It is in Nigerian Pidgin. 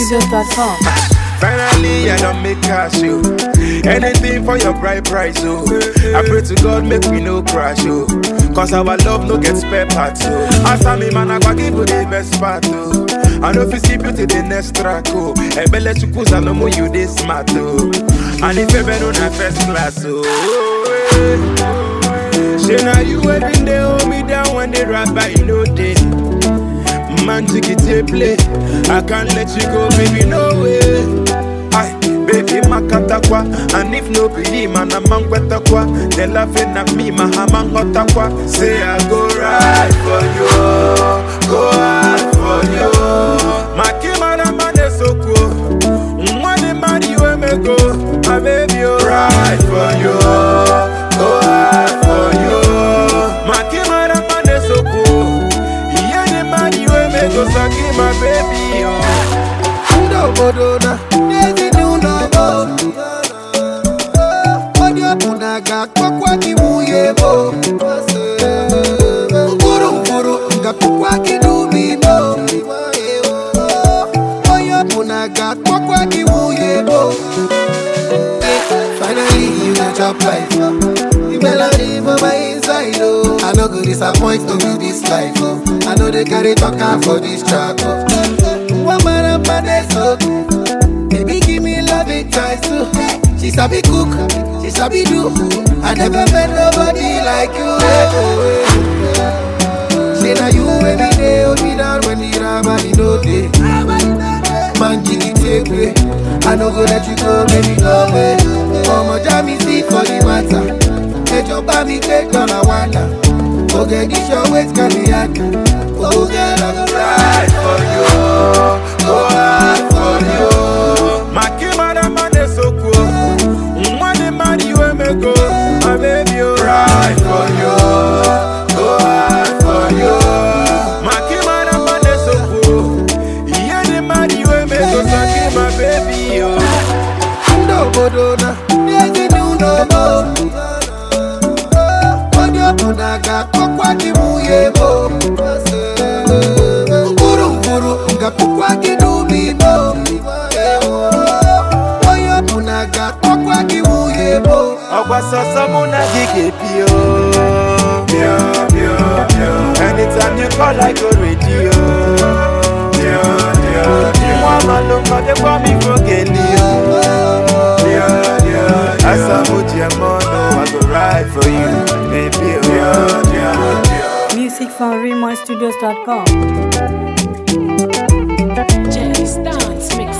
RemoiStudios.com. Finally, I don't make cash, yo. Anything for your bright price, oh. I pray to God, make we no crash, oh. Cause our love no get spare parts, oh. As I me man, I go give you the best part, oh. I know if you skip you to the next track, oh. Ebele chukusa no more you this smart, oh. And if you been on a first class, oh. Say now you every day hold me down when they rap by you know day. Man, take it to play. I can't let you go, baby, no way. Aye, baby, makatakwa. And if no believe, man, I'm on kwa. They laughing at me, my hammer hotakwa. Say I go right for you, go hard for you. My kimana man is so cool. Money, man, you and me go. My baby, oh, right for you, go hard for you. My kimana man is so cool. Yeah, the man you and me go suck my baby, oh. n'obodo na n'ezinụlọ m onye ọbụla ga-akpọkwa gị nwunye m mkpụrụ mkpụrụ ga-akpọkwa gị n'ubi m onye ọbụla ga-akpọkwa gị nwunye m finally you dey chop life the melody for my inside oh i no go disappoint no be this life oh i no dey carry talk am for this track oh. One man up my next hook. Baby, give me love it twice too. She sabi cook, she sabi do. I never met nobody like you. Say now you every day, hold me down when the rabbi no day. Man, jiggy take way. I no go let you go, baby, go away. Mama, jam me see for the matter. Hey, your baby, take on a wonder. Okay, this your waist can be hard. Oh, girl, I go ride for you, go hard for you. My kimana man is so cool. Money man you and me go, my baby, oh. ride for you, go hard for you. My kimana man is so cool. Yeah, the man you and me go, suck my baby, oh. n'obodo na n'ezinụlọ m onye ọbụla ga-akpọkwa gị nwunye m mkpụrụ mkpụrụ ga-akpọkwa gị n'ubi m onye ọbụla ga-akpọkwa gị nwunye m ọgwa sọsọ mụ na gị ga-ebi o Pio, pio, pio. anytime you call I go ready o Pio, pio, pio. nwa amalụkọ dịkwa m ifo geli o Pio, pio, pio. asamuji emono I go ride for you baby o Pio, pio, pio. Music from RemoiStudios.com. Jazz Dance Mix.